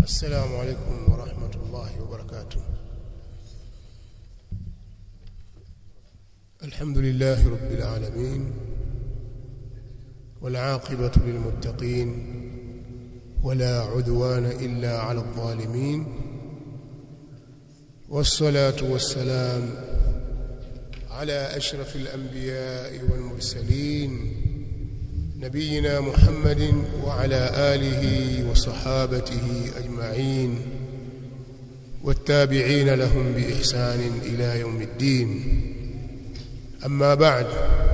السلام عليكم ورحمة الله وبركاته الحمد لله رب العالمين والعاقبة للمتقين ولا عدوان إلا على الظالمين والصلاة والسلام على أشرف الأنبياء والمرسلين نبينا محمد وعلى آله وصحابته أجمعين والتابعين لهم بإحسان إلى يوم الدين أما بعد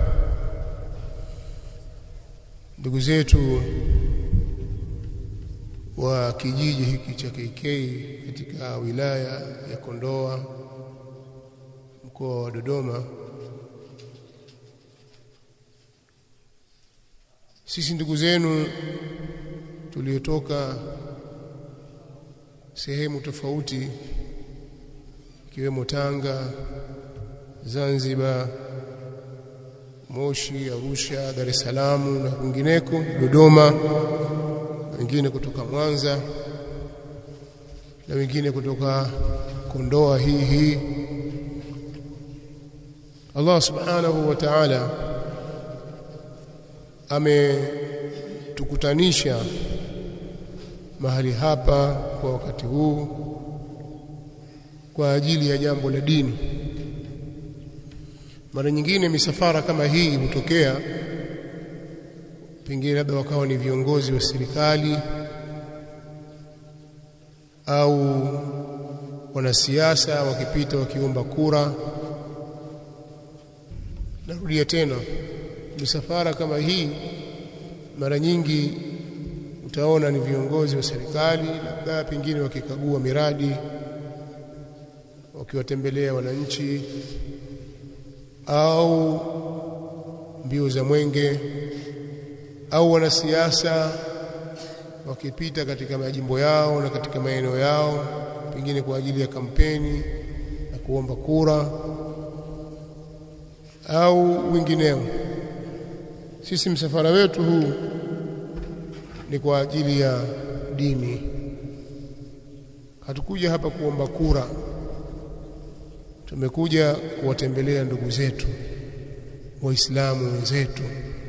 ndugu zetu wa kijiji hiki cha KK katika wilaya ya Kondoa mkoa wa Dodoma sisi ndugu zenu tuliotoka sehemu tofauti ikiwemo Tanga, Zanzibar, Moshi, Arusha, Dar es Salaam na kwingineko, Dodoma, wengine kutoka Mwanza na wengine kutoka Kondoa hii hii. Allah Subhanahu wa Ta'ala ametukutanisha mahali hapa kwa wakati huu kwa ajili ya jambo la dini. Mara nyingine misafara kama hii hutokea, pengine labda wakawa ni viongozi wa serikali au wanasiasa wakipita wakiomba kura. Narudia tena, misafara kama hii mara nyingi utaona ni viongozi wa serikali, labda pengine wakikagua miradi, wakiwatembelea wananchi au mbio za mwenge au wanasiasa wakipita katika majimbo yao na katika maeneo yao, pengine kwa ajili ya kampeni na kuomba kura au wengineo. Sisi msafara wetu huu ni kwa ajili ya dini. Hatukuja hapa kuomba kura, tumekuja kuwatembelea ndugu zetu Waislamu wenzetu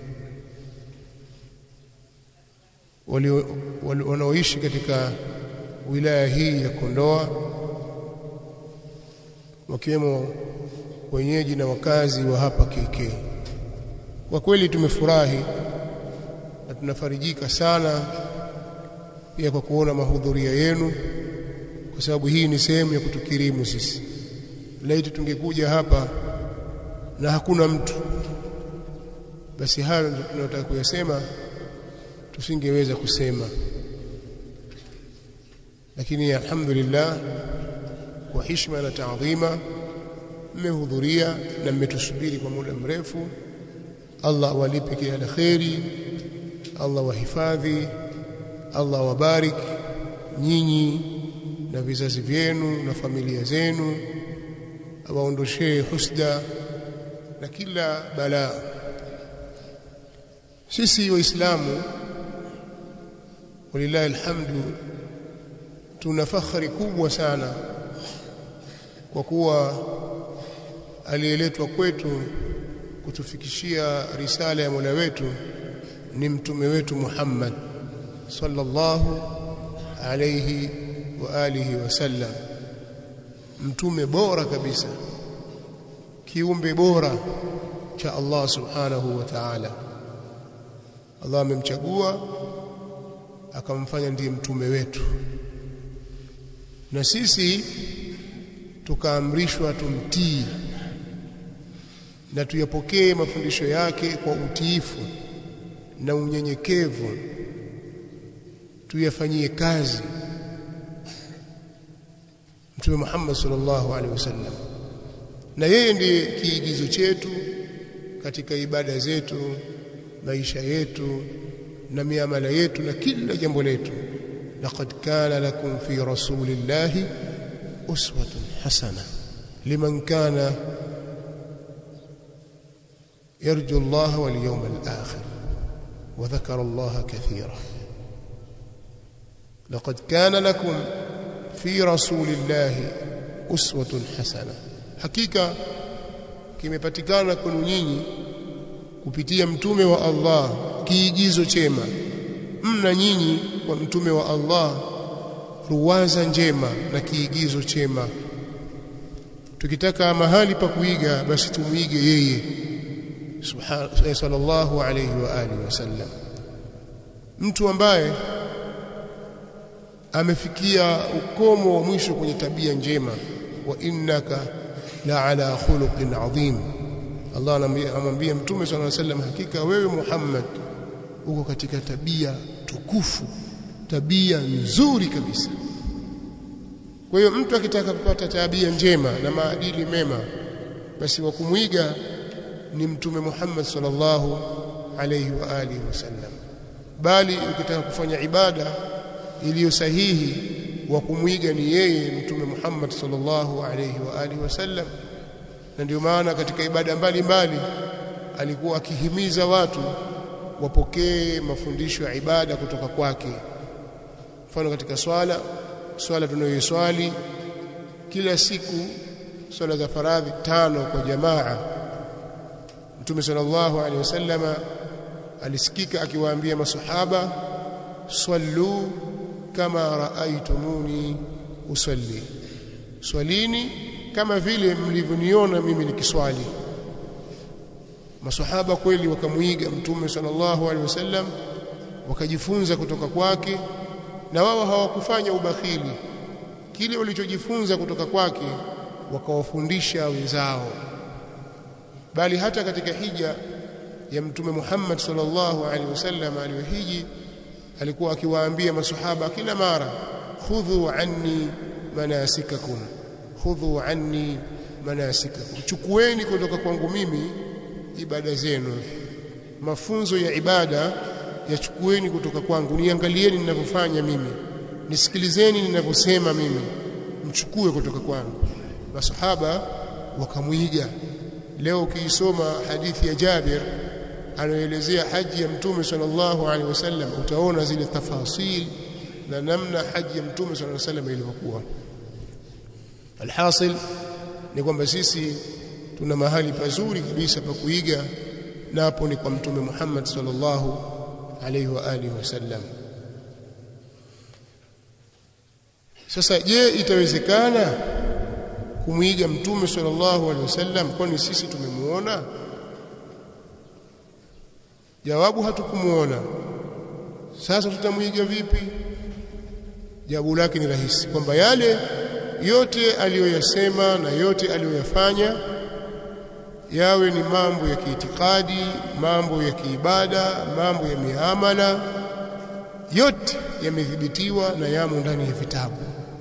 wanaoishi katika wilaya hii ya Kondoa, wakiwemo wenyeji na wakazi wa hapa KK. Kwa kweli tumefurahi na tunafarijika sana pia kwa kuona mahudhuria yenu, kwa sababu hii ni sehemu ya kutukirimu sisi. Laiti tungekuja hapa na hakuna mtu, basi hayo ndio tunayotaka kuyasema, tusingeweza kusema. Lakini alhamdulillah, kwa heshima na taadhima, mmehudhuria na mmetusubiri kwa muda mrefu. Allah awalipe kila la kheri, Allah wahifadhi, Allah wabarik nyinyi na vizazi vyenu na familia zenu, awaondoshee husda na kila balaa. Sisi Waislamu walillahi alhamdu, tuna fakhari kubwa sana kwa kuwa aliyeletwa kwetu kutufikishia risala ya Mola wetu ni mtume wetu Muhammad sallallahu alayhi wa alihi wasallam, mtume bora kabisa, kiumbe bora cha Allah subhanahu wa ta'ala. Allah amemchagua akamfanya ndiye mtume wetu, na sisi tukaamrishwa tumtii na tuyapokee mafundisho yake kwa utiifu na unyenyekevu, tuyafanyie kazi. Mtume Muhammad sallallahu alaihi wasallam, na yeye ndiye kiigizo chetu katika ibada zetu, maisha yetu na miamala yetu na kila jambo letu. laqad kana lakum fi rasulillahi uswatun hasana liman kana يرجو الله واليوم الآخر وذكر الله كثيرا laqad kana lakum fi rasulillahi uswatun hasana hakika kimepatikana kwenu nyinyi kupitia mtume wa Allah kiigizo chema mna nyinyi kwa mtume wa Allah ruwaza njema na kiigizo chema tukitaka mahali pa kuiga basi tumuige yeye subhanahu sallallahu alayhi wa alihi wasallam mtu ambaye amefikia ukomo wa mwisho kwenye tabia njema wa innaka la ala khuluqin adhim Allah anamwambia mtume sallallahu alayhi wasallam hakika wewe Muhammad uko katika tabia tukufu tabia nzuri kabisa kwa hiyo mtu akitaka kupata tabia njema na maadili mema basi wa kumwiga ni mtume Muhammad sallallahu alayhi wa alihi wasallam bali ukitaka kufanya ibada iliyo sahihi wa kumwiga ni yeye mtume Muhammad sallallahu alayhi wa alihi wasallam na ndio maana katika ibada mbalimbali alikuwa akihimiza watu wapokee mafundisho ya ibada kutoka kwake mfano katika swala swala tunayoiswali kila siku swala za faradhi tano kwa jamaa Mtume sallallahu alaihi wasallama alisikika akiwaambia masahaba swallu kama raaitumuni usalli swalini kama vile mlivyoniona mimi nikiswali masahaba kweli wakamuiga mtume sallallahu alaihi wasallam wakajifunza kutoka kwake na wao hawakufanya ubakhili kile walichojifunza kutoka kwake wakawafundisha wenzao bali hata katika hija ya mtume Muhammad sallallahu alaihi wasallam aliyohiji alikuwa akiwaambia masahaba kila mara khudhu anni manasikakum khudhu anni manasikakum chukueni kutoka kwangu mimi ibada zenu mafunzo ya ibada yachukueni kutoka kwangu niangalieni ninavyofanya mimi nisikilizeni ninavyosema mimi mchukue kutoka kwangu masahaba wakamwiga leo ukiisoma hadithi ya Jabir anaelezea haji ya mtume sallallahu alaihi wasallam utaona zile tafasil na namna haji ya mtume sallallahu alaihi wasallam ilivyokuwa alhasil ni kwamba sisi tuna mahali pazuri kabisa pa kuiga napo ni kwa mtume Muhammad sallallahu alaihi wa alihi wasallam sasa je itawezekana kumwiga mtume sallallahu alaihi wasallam kwani sisi tumemuona jawabu hatukumuona sasa tutamwiga vipi jawabu lake ni rahisi kwamba yale yote aliyoyasema na yote aliyoyafanya yawe ni mambo ya kiitikadi mambo ya kiibada mambo ya miamala yote yamedhibitiwa na yamo ndani ya vitabu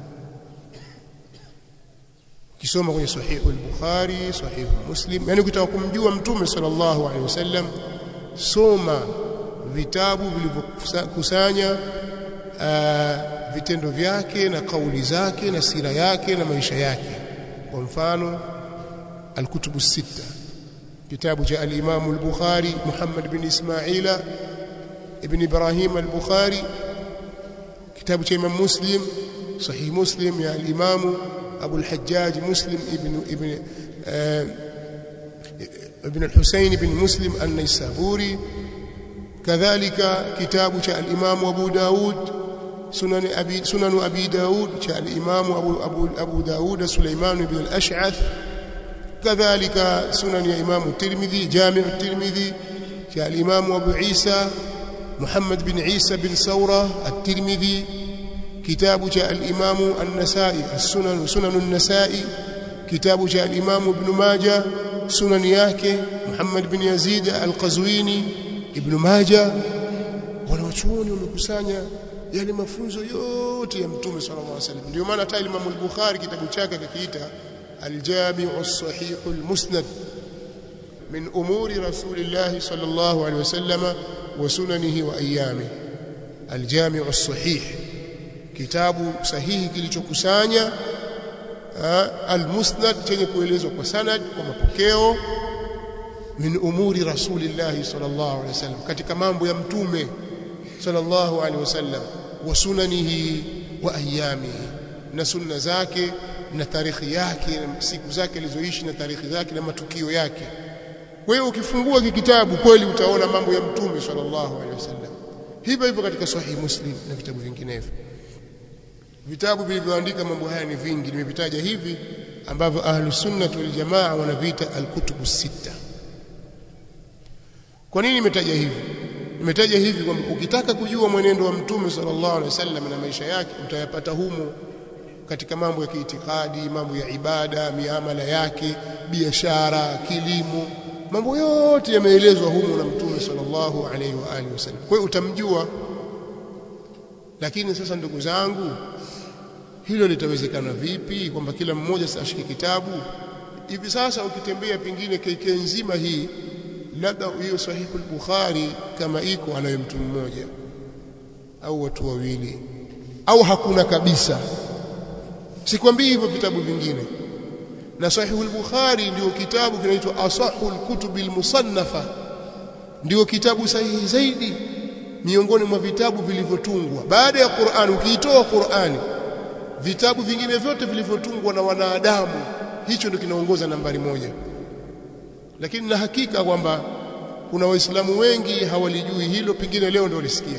ukisoma kwenye sahihu al-Bukhari sahihu Muslim yani ukitaka kumjua mtume sallallahu alaihi wasallam soma vitabu vilivyokusanya vitendo vyake na kauli zake na sira yake na maisha yake kwa mfano الكتب الستة كتاب جاء الإمام البخاري محمد بن إسماعيل ابن إبراهيم البخاري كتاب جاء إمام مسلم صحيح مسلم يا الإمام أبو الحجاج مسلم ابن ابن آه ابن الحسين بن مسلم النيسابوري كذلك كتاب جاء الإمام أبو داود سنن أبي سنن أبي داود جاء الإمام أبو أبو أبو داود سليمان بن الأشعث كذلك سنن يا إمام الترمذي جامع الترمذي جاء الإمام أبو عيسى محمد بن عيسى بن ثورة الترمذي كتاب جاء الإمام النسائي السنن سنن النسائي كتاب جاء الإمام ابن ماجه سنن yake Muhammad bin Yazid al-Qazwini Ibn Majah wanawachuoni wamekusanya yale mafunzo yote ya Mtume sallallahu alaihi wasallam ndio maana hata Imam al-Bukhari kitabu chake kikiita al-Jami' as-Sahih al-Musnad min umuri Rasulillah sallallahu alaihi wasallam wa sunanihi wa ayyamihi al-Jami' as-Sahih kitabu sahihi kilichokusanya al-Musnad chenye kuelezwa kwa sanad kwa mapokeo min umuri Rasulillah sallallahu alaihi wasallam katika mambo ya mtume sallallahu alaihi wasallam wa sunanihi wa ayamihi na sunna zake na tarikhi yake na siku zake alizoishi na tarikhi zake na matukio yake kwa hiyo ukifungua kitabu kweli utaona mambo ya mtume sallallahu alaihi wasallam hivyo hivyo katika sahihi muslim na vitabu vinginevyo vitabu vilivyoandika mambo haya ni vingi nimevitaja hivi ambavyo ahlus sunnah wal jamaa wanaviita alkutubu sita kwa nini nimetaja hivi nimetaja hivi kwamba ukitaka kujua mwenendo wa mtume sallallahu alaihi wasallam na maisha yake utayapata humo katika mambo ya kiitikadi mambo ya ibada miamala yake biashara kilimo mambo yote yameelezwa humo na mtume sallallahu alaihi wa alihi wasallam kwa hiyo utamjua lakini sasa ndugu zangu hilo litawezekana vipi kwamba kila mmoja ashike kitabu hivi sasa ukitembea pengine KK nzima hii labda hiyo sahihu al-Bukhari kama iko anayo mtu mmoja au watu wawili au hakuna kabisa sikwambii hivyo vitabu vingine na sahihu al-Bukhari ndio kitabu kinaitwa asahu al-kutub al-musannafa ndio kitabu sahihi zaidi miongoni mwa vitabu vilivyotungwa baada ya Qur'an ukiitoa Qur'ani vitabu vingine vyote vilivyotungwa na wanadamu hicho ndio kinaongoza nambari moja lakini na hakika kwamba kuna waislamu wengi hawalijui hilo pengine leo ndio walisikia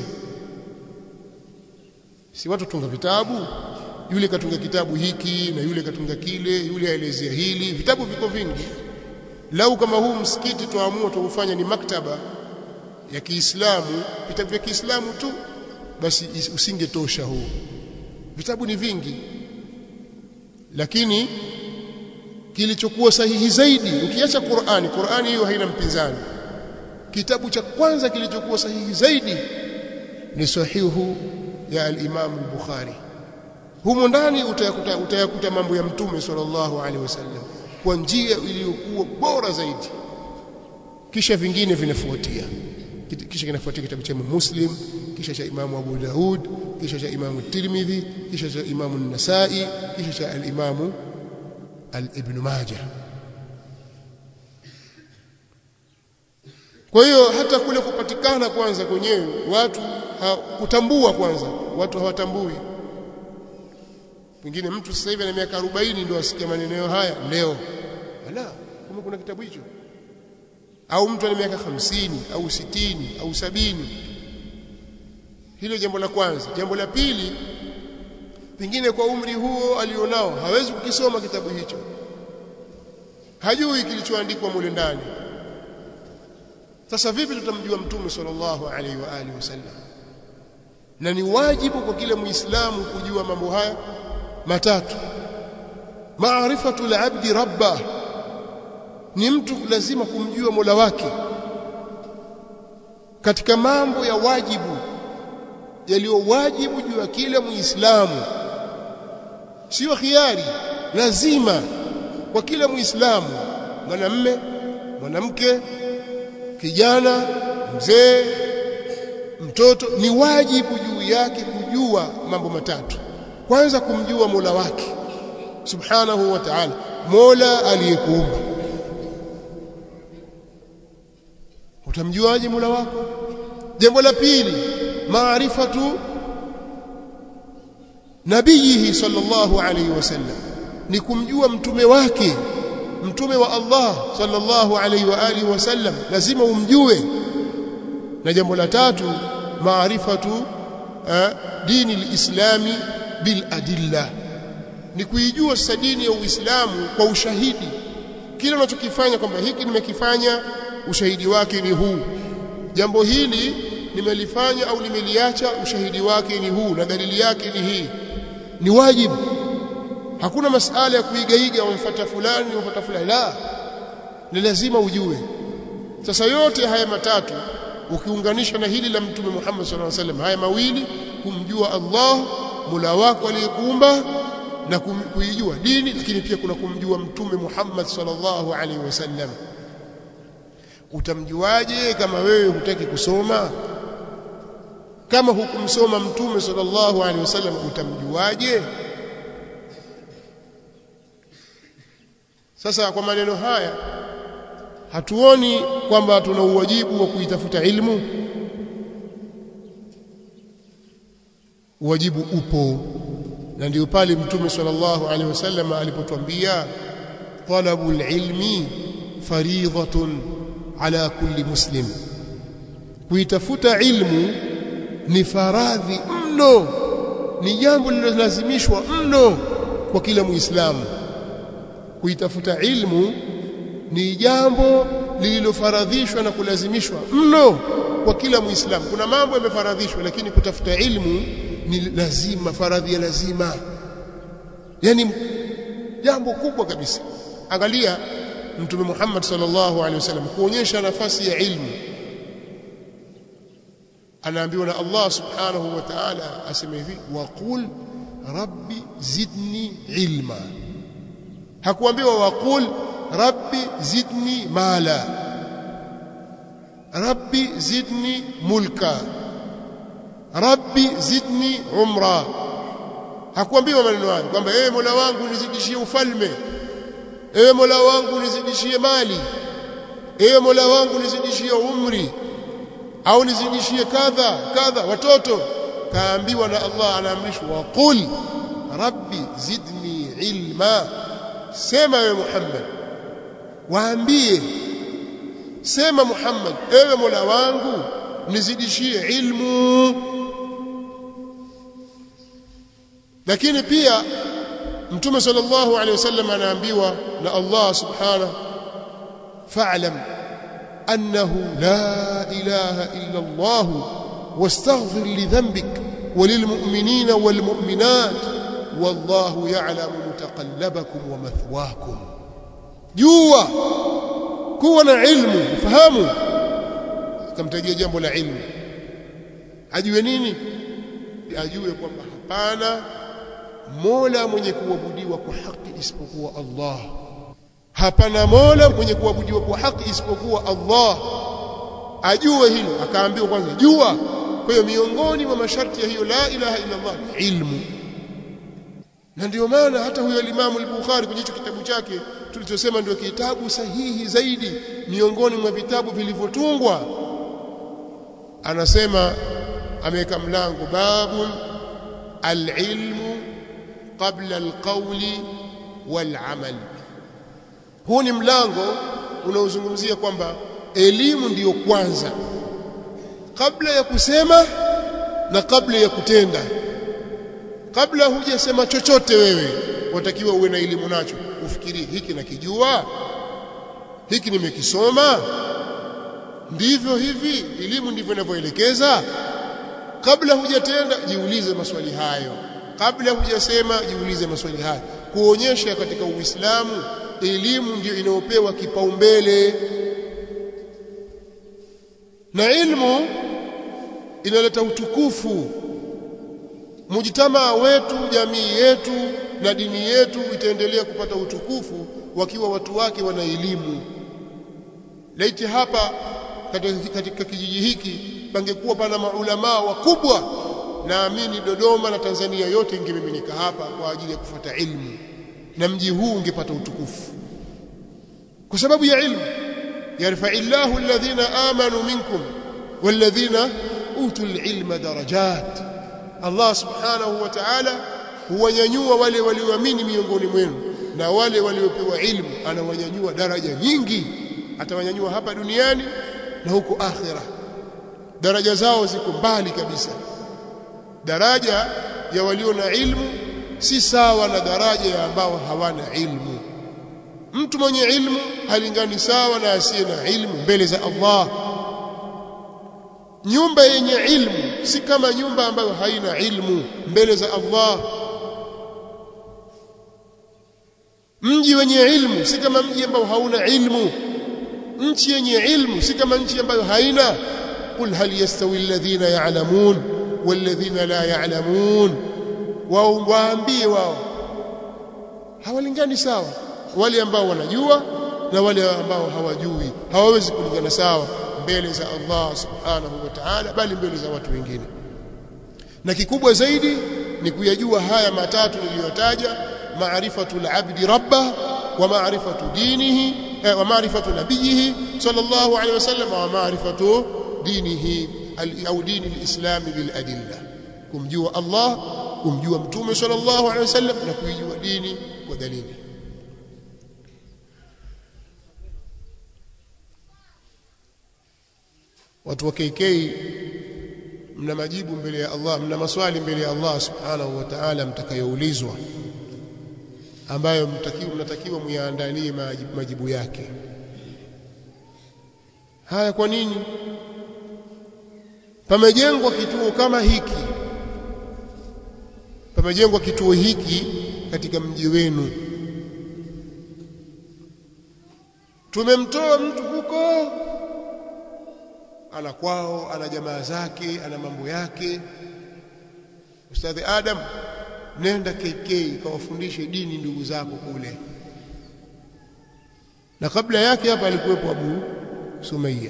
si watu tunga vitabu yule katunga kitabu hiki na yule katunga kile yule aelezea hili vitabu viko vingi lau kama huu msikiti tuamua tuufanya ni maktaba ya Kiislamu vitabu vya Kiislamu tu basi usingetosha huu vitabu ni vingi lakini kilichokuwa sahihi zaidi ukiacha Qur'ani Qur'ani hiyo haina mpinzani kitabu cha kwanza kilichokuwa sahihi zaidi ni sahihu ya al-Imam al-Bukhari humo ndani utayakuta, utayakuta mambo ya mtume sallallahu alaihi wasallam kwa njia iliyokuwa bora zaidi kisha vingine vinafuatia kisha kinafuatia kitabu cha Muslim kisha cha Imam Abu Daud kisha cha Imam Tirmidhi kisha cha Imam An-Nasa'i kisha cha al-Imam al-Ibn Majah kwa hiyo hata kule kupatikana kwanza kwenyewe watu ha, kutambua kwanza watu hawatambui pengine mtu sasa hivi ana miaka 40 ndio asikia maneno haya leo ala kama kuna kitabu hicho au mtu ana miaka 50 au sitini au sabini hilo jambo la kwanza jambo la pili pengine kwa umri huo alionao hawezi kukisoma kitabu hicho hajui kilichoandikwa mule ndani sasa vipi tutamjua mtume sallallahu alaihi wa alihi wasallam na ni wajibu kwa kila muislamu kujua mambo haya matatu maarifatu al-abdi rabbah ni mtu lazima kumjua Mola wake katika mambo ya wajibu yaliyo wajibu juu ya kila muislamu sio khiari lazima kwa kila muislamu mwanamme mwanamke kijana mzee mtoto ni wajibu juu yake kujua mambo matatu kwanza kumjua Mola wake subhanahu wa ta'ala Mola aliyekuumba utamjuaje Mola wako jambo la pili maarifatu nabiyihi sallallahu alayhi wasallam ni kumjua mtume wake mtume wa Allah sallallahu alayhi wa alihi wasallam lazima umjue na jambo la tatu maarifatu dini alislami bil adilla ni kuijua sasa dini ya Uislamu kwa ushahidi kile unachokifanya kwamba hiki nimekifanya ushahidi wake ni huu jambo hili nimelifanya au nimeliacha ushahidi wake ni huu na dalili yake ni hii ni wajibu hakuna masala ya kuigaiga wamfuata fulani wamfuata fulani la ni lazima ujue sasa yote haya matatu ukiunganisha na hili la mtume Muhammad sallallahu alaihi wasallam haya mawili kumjua Allah Mola wako aliyekuumba na kuijua dini lakini pia kuna kumjua mtume Muhammad sallallahu alaihi wasallam utamjuaje kama wewe hutaki kusoma kama hukumsoma mtume sallallahu alaihi wasallam utamjuaje sasa kwa maneno haya hatuoni kwamba tuna uwajibu wa kuitafuta ilmu wajibu upo na ndio pale mtume sallallahu alaihi wasallam alipotwambia talabul ilmi faridhatun ala kulli muslim kuitafuta ilmu ni faradhi mno ni jambo linalolazimishwa mno kwa kila muislamu kuitafuta ilmu ni jambo lililofaradhishwa na kulazimishwa mno kwa kila muislamu kuna mambo yamefaradhishwa lakini kutafuta ilmu ni lazima faradhi ya lazima yani jambo kubwa kabisa angalia mtume Muhammad sallallahu alaihi wasallam kuonyesha nafasi ya ilmu anaambiwa na Allah subhanahu wa ta'ala aseme hivi waqul rabbi zidni ilma hakuambiwa waqul rabbi zidni mala rabbi zidni mulka rabbi zidni umra hakuambiwa maneno hayo kwamba ewe Mola wangu nizidishie ufalme ewe Mola wangu nizidishie mali ewe Mola wangu nizidishie umri au nizidishie kadha kadha watoto kaambiwa na Allah anaamrishwa waqul rabbi zidni ilma sema ewe Muhammad waambie sema Muhammad ewe Mola wangu nizidishie ilmu lakini pia mtume sallallahu alaihi wasallam anaambiwa na Allah subhanahu fa'lam annahu la ilaha illa Allah wastaghfir li dhanbik وللمؤمنين والمؤمنات والله يعلم متقلبكم ومثواكم جوا kuwa na ilmu fahamu akamtajia jambo la ilmu ajue nini ajue kwamba hapana mola mwenye kuabudiwa kwa haki isipokuwa Allah hapana mola mwenye kuabudiwa kwa haki isipokuwa Allah ajue hilo akaambiwa kwanza jua kwa hiyo miongoni mwa masharti ya hiyo la ilaha illa Allah ni ilmu na ndio maana hata huyo Imam al-Bukhari kwenye hicho kitabu chake tulichosema ndio kitabu sahihi zaidi miongoni mwa vitabu vilivyotungwa anasema ameweka mlango babun al-ilmu qabla al-qawli wal-amal huu ni mlango unaozungumzia kwamba elimu ndiyo kwanza kabla ya kusema na kabla ya kutenda kabla hujasema chochote wewe watakiwa uwe na elimu nacho ufikirie hiki nakijua hiki nimekisoma ndivyo hivi elimu ndivyo inavyoelekeza kabla hujatenda jiulize maswali hayo kabla hujasema jiulize maswali hayo kuonyesha katika uislamu elimu ndiyo inayopewa kipaumbele na ilmu inaleta utukufu mujitamaa wetu jamii yetu na dini yetu itaendelea kupata utukufu wakiwa watu wake wana elimu laiti hapa katika, katika kijiji hiki pangekuwa pana maulamaa wakubwa naamini Dodoma na Tanzania yote ingemiminika hapa kwa ajili ya kufuata ilmu na mji huu ungepata utukufu kwa sababu ya ilmu yarfa'illahu alladhina amanu minkum walladhina utul ilma darajat Allah subhanahu wa ta'ala huwanyanyua wale walioamini miongoni mwenu na wale waliopewa ilmu anawanyanyua daraja nyingi atawanyanyua hapa duniani na huko akhira daraja zao ziko mbali kabisa daraja ya walio na ilmu si sawa na daraja ya ambao hawana ilmu mtu mwenye ilmu halingani sawa na asiye na ilmu mbele za Allah nyumba yenye ilmu si kama nyumba ambayo haina ilmu mbele za Allah mji wenye ilmu si kama mji ambao hauna ilmu nchi yenye ilmu si kama nchi ambayo haina qul hal yastawi alladhina ya'lamun walladhina la ya'lamun wao waambie wao hawalingani sawa wale ambao wanajua na wale ambao hawajui hawawezi kulingana sawa mbele za Allah subhanahu wa ta'ala bali mbele za watu wengine na kikubwa zaidi ni kuyajua haya matatu niliyotaja maarifatu al-abdi rabbah wa maarifatu dinihi eh, wa maarifatu nabiyihi sallallahu alayhi wasallam wa maarifatu dinihi au dini al-islam bil adilla kumjua Allah kumjua mtume sallallahu alaihi wasallam na kuijua dini kwa dalili watu wa KK mna majibu mbele ya Allah mna maswali mbele ya Allah subhanahu wa ta'ala mtakayoulizwa ambayo mtakiwa mnatakiwa muyaandalie majibu, majibu yake haya kwa nini pamejengwa kituo kama hiki pamejengwa kituo hiki katika mji wenu tumemtoa mtu huko ana kwao ana jamaa zake ana mambo yake ustadhi adam nenda KK kawafundishe dini ndugu zako kule na kabla yake hapa alikuwepo Abu Sumaiya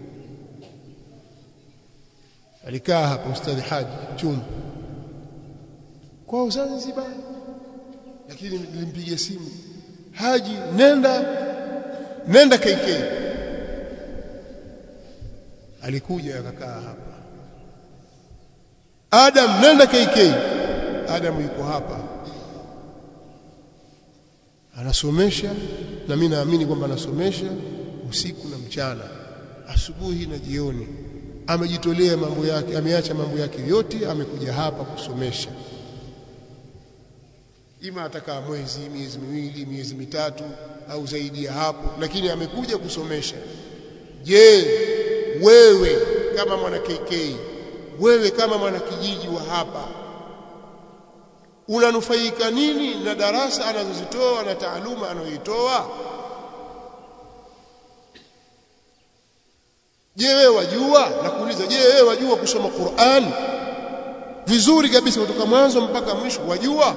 alikaa hapa ustadhi Haji Chuni kwa Zanzibar lakini nilimpigia simu Haji nenda nenda KK alikuja akakaa hapa Adam nenda KK Adam yuko hapa anasomesha na mimi naamini kwamba anasomesha usiku na mchana asubuhi na jioni amejitolea mambo yake ameacha mambo yake yote amekuja hapa kusomesha ima atakaa mwezi miezi miwili miezi mitatu au zaidi ya hapo lakini amekuja kusomesha je wewe kama mwana KK wewe kama mwana kijiji wa hapa unanufaika nini na darasa anazozitoa na taaluma anayoitoa je wewe wajua nakuuliza je wewe wajua kusoma Qur'an vizuri kabisa kutoka mwanzo mpaka mwisho wajua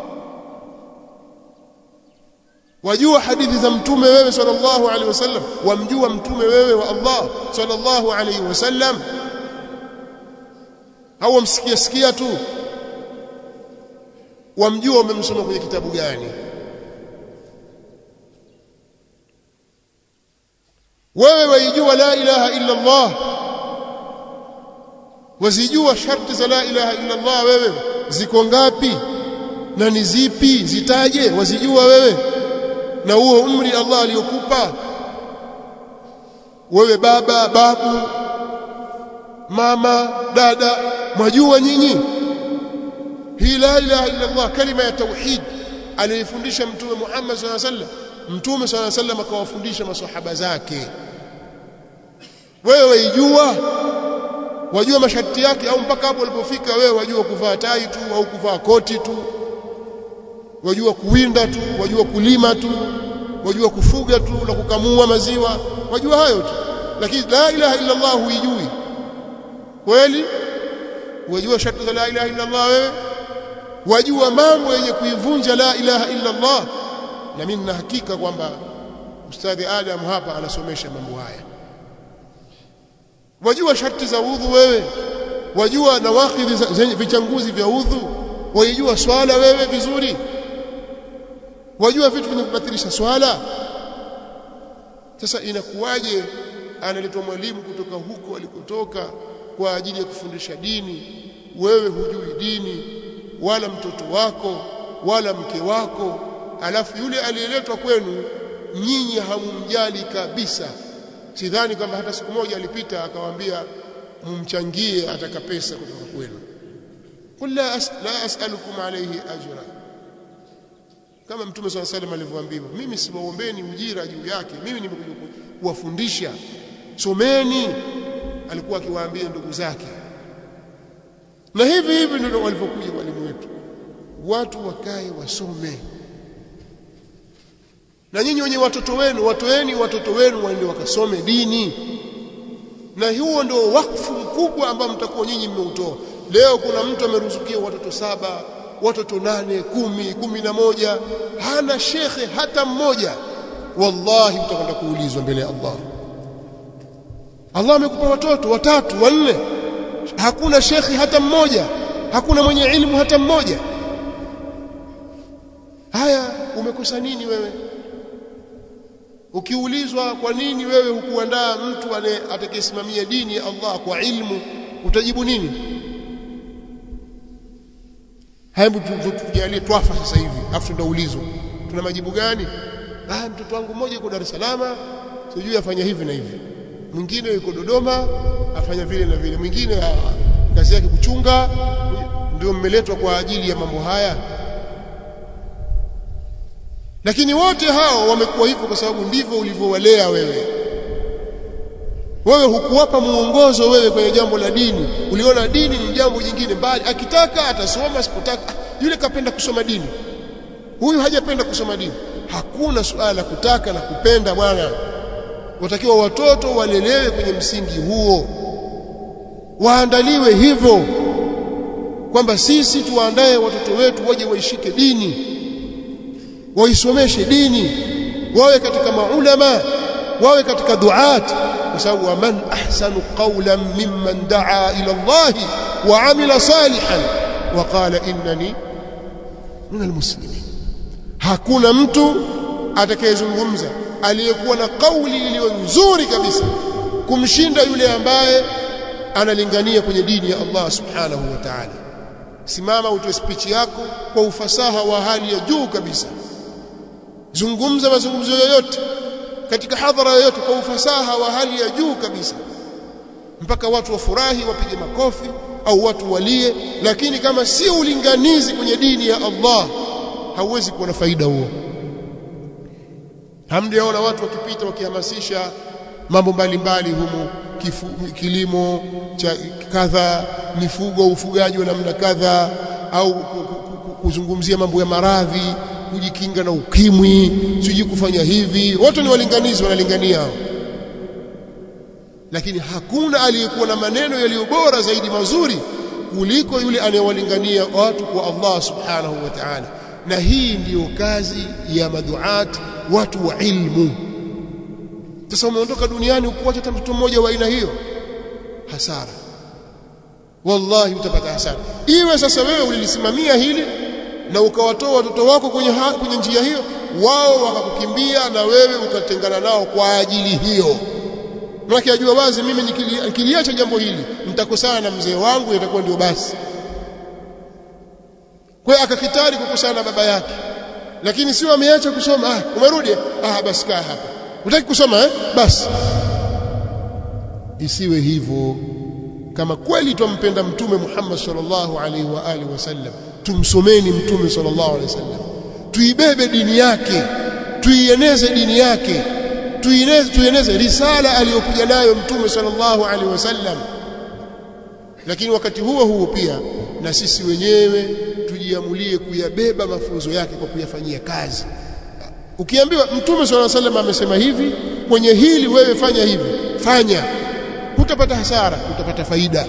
wajua hadithi za mtume wewe sallallahu alaihi wasallam wamjua mtume wewe wa Allah sallallahu alaihi wasallam au wamsikia sikia tu wamjua umemsoma kwenye kitabu gani wewe waijua la ilaha illa Allah wazijua sharti za la ilaha illa Allah wewe ziko ngapi na ni zipi zitaje wazijua wewe na huo umri Allah aliyokupa wewe baba babu mama dada mwajua nyinyi hii la ilaha illa Allah kalima ya tauhid aliyefundisha mtume Muhammad sallallahu alaihi wasallam mtume sallallahu alaihi wasallam akawafundisha maswahaba zake wewe waijua wajua masharti yake au mpaka hapo ulipofika wewe wajua kuvaa tai tu au kuvaa koti tu wajua kuwinda tu wajua kulima tu wajua kufuga tu na kukamua maziwa wajua hayo tu lakini la ilaha illa Allah huijui kweli wajua sharti za la ilaha illa Allah wewe wajua mambo yenye kuivunja la ilaha illa Allah na mimi nina hakika kwamba ustadhi Adam hapa anasomesha mambo haya wajua sharti za udhu wewe wajua nawakidhi zenye vichanguzi vya udhu waijua swala wewe vizuri wajua vitu vinavyobatilisha swala sasa inakuwaje analetwa mwalimu kutoka huko alikotoka kwa ajili ya kufundisha dini wewe hujui dini wala mtoto wako wala mke wako alafu yule aliyeletwa kwenu nyinyi hamumjali kabisa sidhani kwamba hata siku moja alipita akawaambia mumchangie ataka pesa kutoka kwenu qul la, as, la as'alukum alayhi ajra kama mtume swalla salam alivyoambiwa mimi siwaombeni ujira juu yake mimi nimekuja kuwafundisha someni alikuwa akiwaambia ndugu zake na hivi hivi ndio walivyokuja walimu wetu watu wakae wasome na nyinyi wenye watoto wenu watoeni watoto wenu waende wakasome dini na huo ndio wakfu mkubwa ambao mtakuwa nyinyi mmeutoa leo kuna mtu ameruzukia watoto saba watoto nane kumi kumi na moja hana shekhe hata mmoja wallahi utakwenda kuulizwa mbele ya Allah Allah amekupa watoto watatu wanne hakuna shekhi hata mmoja hakuna mwenye ilmu hata mmoja haya umekosa nini wewe ukiulizwa kwa nini wewe hukuandaa mtu atakayesimamia dini ya Allah kwa ilmu utajibu nini hebu tujalie twafa sasa hivi afu tunaulizwa tuna majibu gani ah mtoto wangu mmoja yuko Dar es Salaam sijui afanya hivi na hivi mwingine yuko Dodoma afanya vile na vile mwingine kazi yake kuchunga ndio mmeletwa kwa ajili ya mambo haya lakini wote hao wamekuwa hivyo kwa sababu ndivyo ulivyowalea wewe wewe hukuwapa muongozo wewe kwenye jambo la dini uliona dini ni jambo jingine bali akitaka atasoma asipotaka yule kapenda kusoma dini huyu hajapenda kusoma dini hakuna suala la kutaka na kupenda bwana watakiwa watoto walelewe kwenye msingi huo waandaliwe hivyo kwamba sisi tuwaandae watoto wetu waje waishike dini waisomeshe dini wawe katika maulama wawe katika duat kwa sababu waman ahsanu qawlan mimman daa ila Allah wa amila salihan wa qala innani min almuslimin hakuna mtu atakayezungumza aliyekuwa na kauli iliyo nzuri kabisa kumshinda yule ambaye analingania kwenye dini ya Allah subhanahu wa ta'ala simama utoe speech yako kwa ufasaha wa hali ya juu kabisa zungumza mazungumzo yoyote katika hadhara yoyote kwa ufasaha wa hali ya juu kabisa mpaka watu wafurahi wapige makofi au watu walie lakini kama si ulinganizi kwenye dini ya Allah hauwezi kuwa na faida huo hamjaona watu wakipita wakihamasisha mambo mbalimbali humu kifu, kilimo cha kadha mifugo ufugaji wa namna kadha au kuzungumzia mambo ya maradhi kujikinga na ukimwi siji kufanya hivi wote ni walinganizi wanalingania hao lakini hakuna aliyekuwa na maneno yaliyo bora zaidi mazuri kuliko yule anayewalingania watu kwa Allah subhanahu wa ta'ala na hii ndiyo kazi ya maduat watu wa ilmu sasa umeondoka duniani ukuacha hata mtoto mmoja wa aina hiyo hasara wallahi utapata hasara iwe sasa wewe ulilisimamia hili na ukawatoa watoto wako kwenye, ha, kwenye njia hiyo wao wakakukimbia na wewe ukatengana nao kwa ajili hiyo Maana ajua wazi mimi nikiliacha jambo hili nitakosana na mzee wangu itakuwa ndio basi. Kwa hiyo akakitari kukosana na baba yake. Lakini sio ameacha kusoma, ah umerudi? Ah basi kaa hapa. Unataka kusoma eh? Basi. Isiwe hivyo. Kama kweli twampenda mtume Muhammad sallallahu alaihi wa alihi wasallam, tumsomeni mtume sallallahu alaihi wasallam. Tuibebe dini yake, tuieneze dini yake tuieneze tuieneze risala aliyokuja nayo mtume sallallahu alaihi wasallam lakini wakati huo huo pia na sisi wenyewe tujiamulie kuyabeba mafunzo yake kwa kuyafanyia kazi ukiambiwa mtume sallallahu alaihi wasallam amesema hivi kwenye hili wewe fanya hivi fanya hutapata hasara utapata faida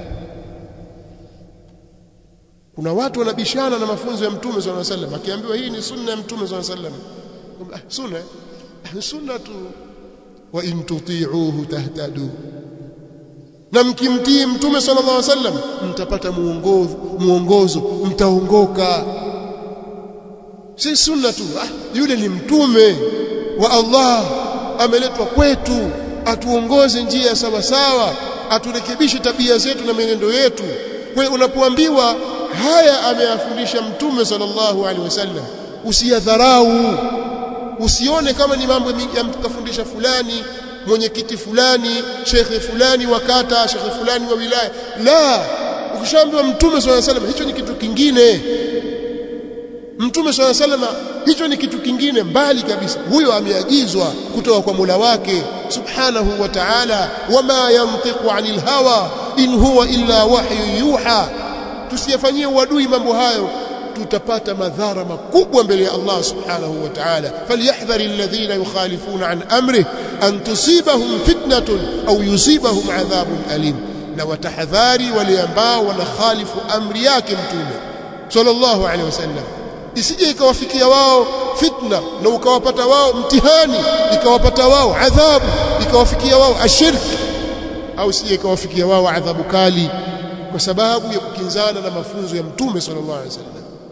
kuna watu wanabishana na mafunzo ya mtume sallallahu alaihi wasallam akiambiwa hii ni sunna ya mtume sallallahu alaihi wasallam ah, sunna sunnatu wa in tuti'uhu tahtadu na mkimtii mtume sallallahu alaihi wasallam mtapata muongozo muongozo mtaongoka si sunna tu ah, yule ni mtume wa Allah ameletwa kwetu atuongoze njia sawa sawa aturekebishe tabia zetu na menendo yetu kwa hiyo unapoambiwa haya ameyafundisha mtume sallallahu alaihi wasallam usiyadharau usione kama ni mambo ya mtu kafundisha fulani mwenyekiti fulani shekhe fulani wa kata shekhe fulani wa wilaya la ukishaambiwa mtume swalla salam hicho ni kitu kingine mtume swalla salam hicho ni kitu kingine mbali kabisa huyo ameagizwa kutoka kwa Mola wake subhanahu wa ta'ala wama yantiqu anil hawa in huwa illa wahyu yuha tusiyafanyie uadui mambo hayo tutapata madhara makubwa mbele ya Allah subhanahu wa ta'ala falyahdhari alladhina yukhalifuna an amrih an tusibahum fitnatun au yusibahum adhabun alim na watahadhari wale ambao wanakhalifu amri yake mtume sallallahu alaihi wasallam isije ikawafikia wao fitna na ukawapata wao mtihani ikawapata wao adhabu ikawafikia wao ashirk au isije ikawafikia wao adhabu kali kwa sababu ya kukinzana na mafunzo ya mtume sallallahu alaihi wasallam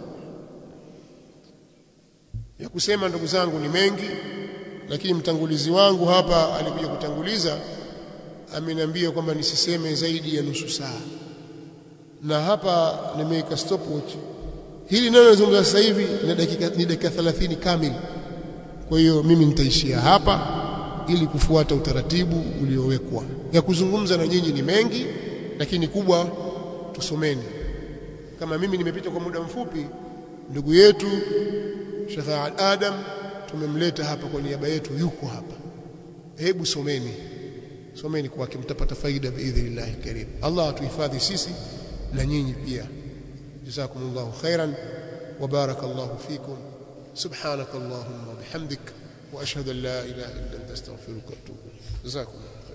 ya kusema ndugu zangu ni mengi lakini mtangulizi wangu hapa alikuja kutanguliza ameniambia kwamba nisiseme zaidi ya nusu saa na hapa nimeweka stopwatch hili neno nazungumza sasa hivi ni dakika ni dakika 30 kamili kwa hiyo mimi nitaishia hapa ili kufuata utaratibu uliowekwa ya kuzungumza na nyinyi ni mengi lakini kubwa tusomeni kama mimi nimepita kwa muda mfupi ndugu yetu Sheikh Adam tumemleta hapa kwa niaba yetu yuko hapa hebu someni someni kwake mtapata faida biidhnillah karim Allah atuhifadhi sisi na nyinyi pia jazakumullahu khairan wa barakallahu fikum subhanakallahumma wa bihamdik wa ashhadu an la ilaha illa anta astaghfiruka wa atubu ilaik jazakumullah